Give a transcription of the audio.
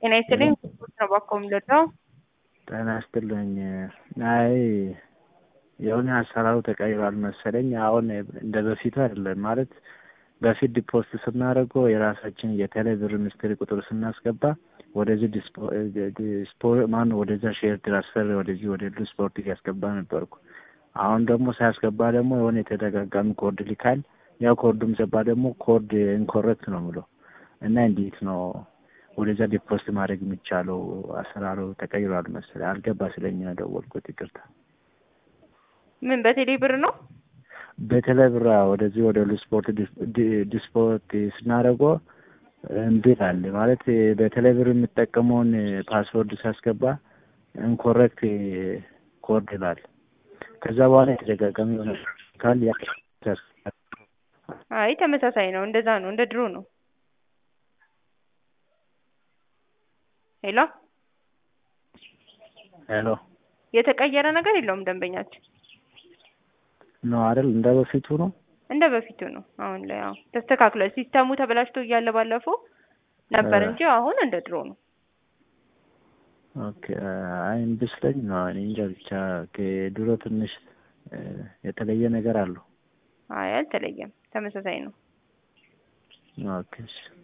ጤና ይስጥልኝ ስፖርት ነው ባኮ የምልወደው ጤና ይስጥልኝ። አይ የሆነ አሰራሩ ተቀይሯል መሰለኝ። አሁን እንደ በፊቱ አይደለም ማለት በፊት ዲፖስት ስናደርገው የራሳችን የቴሌ ብር ሚኒስትሪ ቁጥር ስናስገባ ወደዚህ ዲስፖ ማነው ወደዛ ሼር ትራንስፈር ወደዚህ ወደ ሉ ስፖርት እያስገባ ነበርኩ። አሁን ደግሞ ሳያስገባ ደግሞ የሆነ የተደጋጋሚ ኮድ ልካል። ያው ኮዱም ገባ ደግሞ ኮድ ኢንኮረክት ነው ምለው እና እንዴት ነው ወደዛ ዲፖስት ማድረግ የሚቻለው? አሰራሩ ተቀይሯል መሰለኝ። አልገባ ስለኛ ደወልኩት። ይቅርታ። ምን በቴሌ ብር ነው? በቴሌ ብር ወደዚህ ወደ ሉ ስፖርት ዲስፖርት ስናደርገው እምቢ አለ ማለት በቴሌ ብር የምጠቀመውን ፓስወርድ ሳስገባ ኢንኮሬክት ኮድ ይላል። ከዛ በኋላ የተደጋጋሚ የሆነ ካል አይ ተመሳሳይ ነው። እንደዛ ነው። እንደ ድሮ ነው። ሄሎ ሄሎ የተቀየረ ነገር የለውም። ደንበኛችን ነው አይደል? እንደ በፊቱ ነው። እንደ በፊቱ ነው። አሁን ላይ አዎ ተስተካክሏል። ሲስተሙ ተበላሽቶ እያለ ባለፈው ነበር እንጂ አሁን እንደ ድሮ ነው። ኦኬ አይ እምቢ ስለኝ ነው። እኔ እንጃ ብቻ ከድሮ ትንሽ የተለየ ነገር አለው። አይ አልተለየም። ተመሳሳይ ነው። ኦኬ እሺ